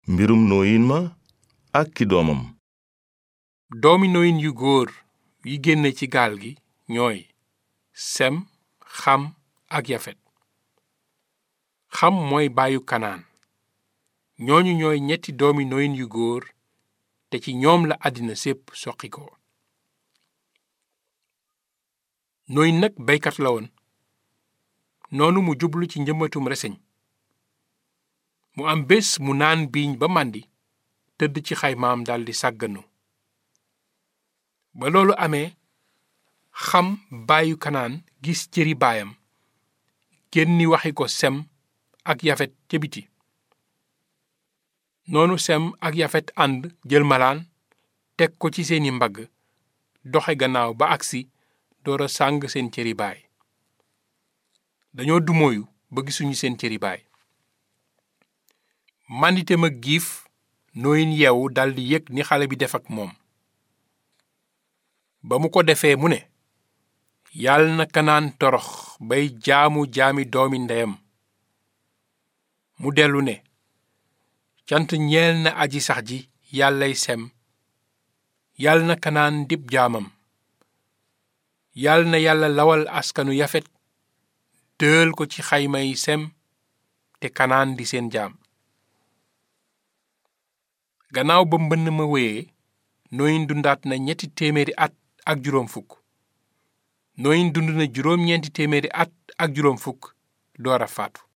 mbirum nooyin ma ak ki doomam doomi noyin yu góor yi génne ci gaal gi ñooy sem xam ak yafet xam mooy baayu kanaan ñooñu ñooy ñetti doomi noyin yu góor te ci ñoom la àddina sépp soqi ko noyin nag baykat la woon noonu mu jublu ci njëmbatum reseñ mu am bés mu naan biiñ ba màndi tëdd ci xaymaam daldi sàgganu ba loolu amee xam baayu kanaan gis cëri baayam génni waxi ko sem ak yafet ca biti noonu sem ak yafet ànd jël malaan teg ko ci seeni mbagg doxe gannaaw ba agsi door a sàng seen cëri baay dañoo dumóoyu ba gisuñu seen cëri baay mànditem ak giif nooyin yeewu daldi yëg ni xale bi def ak moom ba mu ko defee mu ne yàlla na kanaan torox bay jaamu jaami doomi ndeyam mu dellu ne cant ñeel na aji sax ji yàllay sem yàlla na kanaan dib jaamam yàlla na yàlla lawal askanu yafet dël ko ci xaymay sem te kanaan di seen jaam gannaaw ba mbënn ma wéyee nooyin dundaat na ñetti téeméeri at ak juróom fukk nooyin dund na juróom ñeenti téeméeri at ak juróom fukk door a faatu